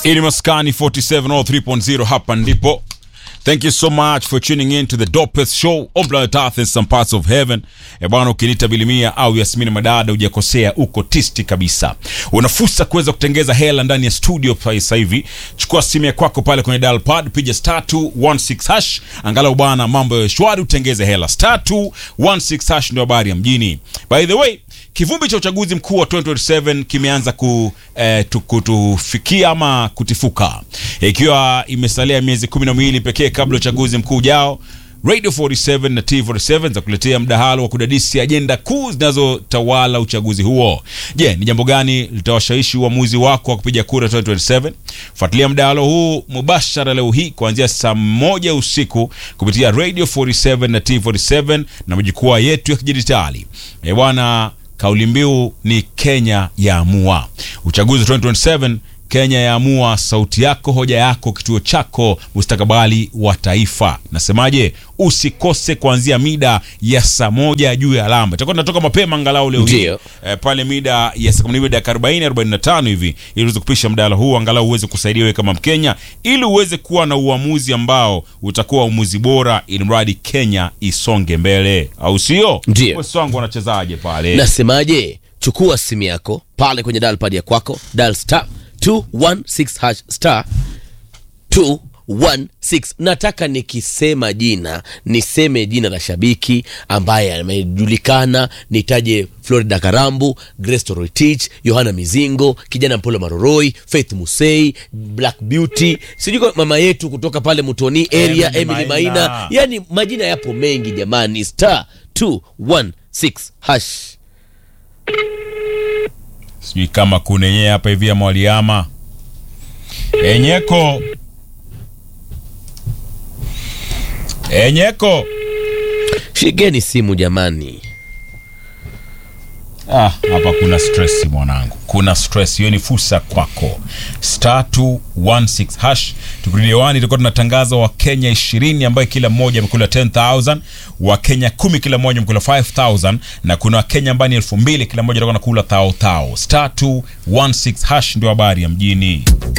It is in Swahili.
Ili maskani 4703.0 hapa ndipo. Thank you so much for tuning in to the dopest show on planet Earth and some parts of heaven. E bwana, ukiniita Bilimia au Yasmini Madada hujakosea, uko tisti kabisa. Una fursa kuweza kutengeza hela ndani ya studio sasa hivi. Chukua simu ya kwako pale kwenye dial pad, piga star 216 hash, angalau bwana, mambo ya shwari, utengeze hela. Star 216 hash ndio habari ya mjini. By the way, kivumbi cha uchaguzi mkuu wa 2027 kimeanza ku, eh, tu- kutufikia ama kutifuka ikiwa imesalia miezi kumi na miwili pekee kabla ya uchaguzi mkuu ujao radio 47 na t47 za kuletea mdahalo wa kudadisi ajenda kuu zinazotawala uchaguzi huo je ni jambo gani litawashawishi uamuzi wako wa kupiga kura 2027 fuatilia mdahalo huu mubashara leo hii kuanzia saa moja usiku kupitia radio 47 na t47 na majukwaa yetu ya kidijitali Eh bwana kauli mbiu ni Kenya yaamua. Uchaguzi 2027 Kenya yaamua, sauti yako, hoja yako, kituo chako, mustakabali wa taifa. Nasemaje? Usikose kuanzia mida ya saa moja juu ya alama. Itakuwa tunatoka mapema angalau leo hii Ndio. eh, pale mida ya saa kumi na mbili dakika 40 45 hivi, ili uweze kupisha mdahalo huu, angalau uweze kusaidia wewe kama Mkenya, ili uweze kuwa na uamuzi ambao utakuwa uamuzi bora, ili mradi Kenya isonge mbele, au sio? Ndio. Wesi wangu wanachezaje pale? Nasemaje? Chukua simu yako pale kwenye dial pad ya kwako, dial star 216 hash star 216. Nataka nikisema jina niseme jina la shabiki ambaye amejulikana, nitaje Florida Karambu, Grace Toroitich, Yohana Mizingo, kijana Mpolo Maroroi, Faith Musei, Black Beauty, sijui kwa mama yetu kutoka pale Mutoni area, Emily Emily Maina. Maina, yani majina yapo mengi jamani, star 216 hash sijui kama kunenye hapa hivi ama waliama enyeko enyeko Shigeni simu jamani. ah, hapa kuna stress mwanangu kuna stress hiyo ni fursa kwako star 216 hash tukirudi hewani tulikuwa tunatangaza wakenya 20 ambayo kila mmoja amekula 10000 wakenya 10 kila mmoja amekula 5000 na kuna wakenya ambayo ni 2000 kila mmoja atakuwa nakula thao thao star 216 hash ndio habari ya mjini